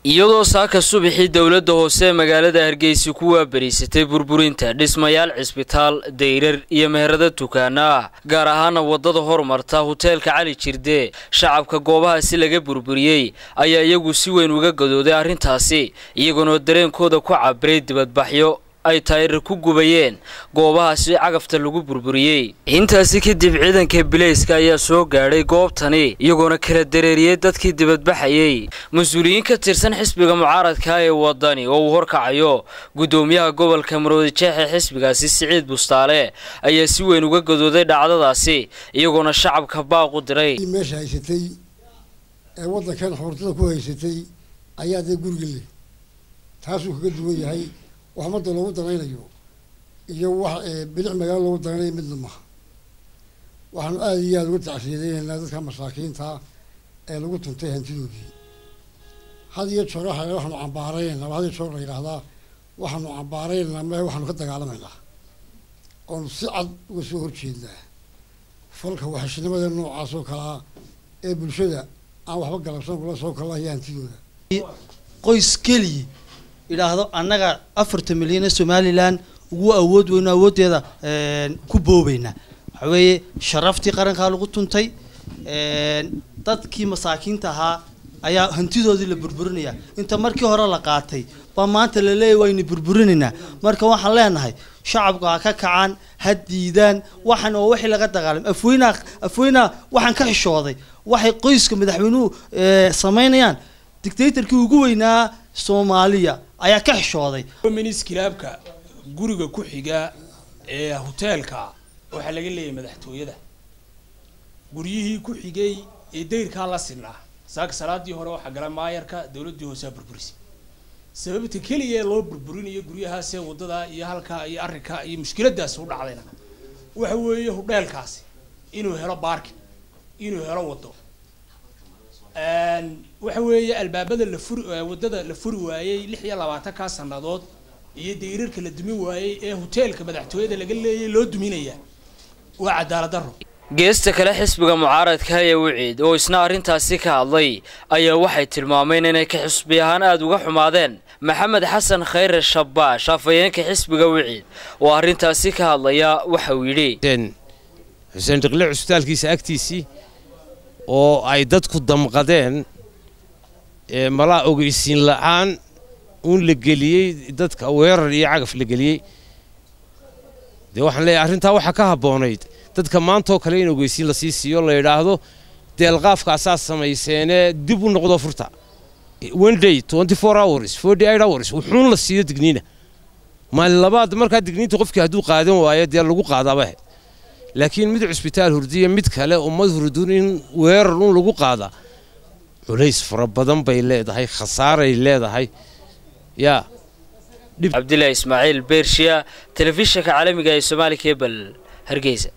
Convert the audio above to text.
iyadoo saaka subaxii dowladda hoose ee magaalada hargeysa ku waabariysatay burburinta dhismayaal cisbitaal dayrar iyo meherado dukaana ah gaar ahaana waddada hormarta huteelka cali jirde shacabka goobahaasi laga burburiyey ayaa iyagu si weyn uga gadooday arrintaasi iyagoonoo dareenkooda ku cabiray dibadbaxyo ay taayirar ku gubayeen goobahaasi cagafta lagu burburiyey intaasi kadib ciidanka bilayska ayaa soo gaadhay goobtani iyagoona kala dareeriyey dadkii dibadbaxayey mas-uuliyiin ka tirsan xisbiga mucaaradka ee wadani oo uu horkacayo guddoomiyaha gobolka maroodi jeexe xisbigaasi siciid bustaale ayaa si weyn uga gadooday dhacdadaasi iyagoona shacabka baaq u diray meesha haysatay ee waddankan xoortada ku haysatay ayaa dee guriga leh taasuu kaga duwan yahay wax ummadda loogu danaynayo iyo wax bilic magaalo loogu danaynayo midna maha waxaanu aada iyo aada uga tacsiyadeynaynaa dadka masaakiinta ee lagu tuntay hantidoodii had iyo joor waxa waxaanu cambaaraynaa had iyo joor la yidhaahdaa waxaanu cambaaraynaa me waxaanu ka dagaalamaynaa oonu si cad uga soo horjeednaa falka waxashinimada noocaas oo kalaa ee bulshada aan waxba galabsan kula soo kalahaya hantidooda qoys keliya idhaahdo annaga afartan milyan ee somalilan ugu awood weyno awooddeeda ku boobeynaa waxa weeye sharaftii qarankaa lagu tuntay dadkii masaakiinta ahaa ayaa hantidoodii la burburinaya inta markii hore la qaatay baa maanta la leeyahy waynu burburinaynaa marka waxaan leenahay shacabku ha ka kacaan ha diidaan waxan oo wixii laga dagaalamay afweynaa afweynaa waxaan ka xishooday waxay qoyska madaxweynuhu samaynayaan dictatorkii ugu weynaa soomaaliya ayaa ka xishooday minis kilaabka guriga ku xiga ee hoteelka waxaa laga leeyahay madaxtooyada guryihii ku xigay ee dayrkaa la sinaa saaka salaadii hore waxaa gala maayarka dowladdii hooseaa burburisay sababta keliya ee loo burburinayo guryahaasee waddadaa iyo halkaa iyo arrinkaa iyo mushkiladaasi u dhacdayna waxa weeye hudheelkaasi inuu helo baarkin inuu helo waddo waxa weeye albaabada la furi waddada la furi waayey lix iyo labaatankaa sannadood iyo dayrarka la dumin waayey ee hoteelka madaxtooyada laga leeyay loo duminaya waa cadaalad darro geesta kale xisbiga mucaaradka ee wiciid oo isna arrintaasi ka hadlay ayaa waxay tilmaameen inay ka xisbi ahaan aada uga xumaadeen maxamed xasan khayre shabbaash afhayeenka xisbiga wiciid oo arrintaasi ka hadlaya waxa uu yidhi xuseen dhiqle cusbitaalkiisa agtiisii oo ay dadku damqadeen malaa ogeysiin la-aan uun la geliyey dadka weerar iyo cagaf la geliyey dee waxaan leeyahay arrintaa waxaa ka habboonayd dadka maantaoo kale in ogeysiin lasii siiyo la yidhaahdo deelqaafkaasaa samayseenee dib u noqdo furta one day twenty four hours forty eight hours wuxuun la siiyo digniina maalin labaad markaa digniinta qofkii hadduu qaadan waayo dee lagu qaadaaba ahayd laakiin mid cusbitaal hurdiya mid kale ummad hurdun in weerar un lagu qaadaa culays fara badan bay leedahay khasaaray leedahay yaa cabdilaahi ismaaciil beershiya telefishinka caalamiga ee soomaali kebel hargeysa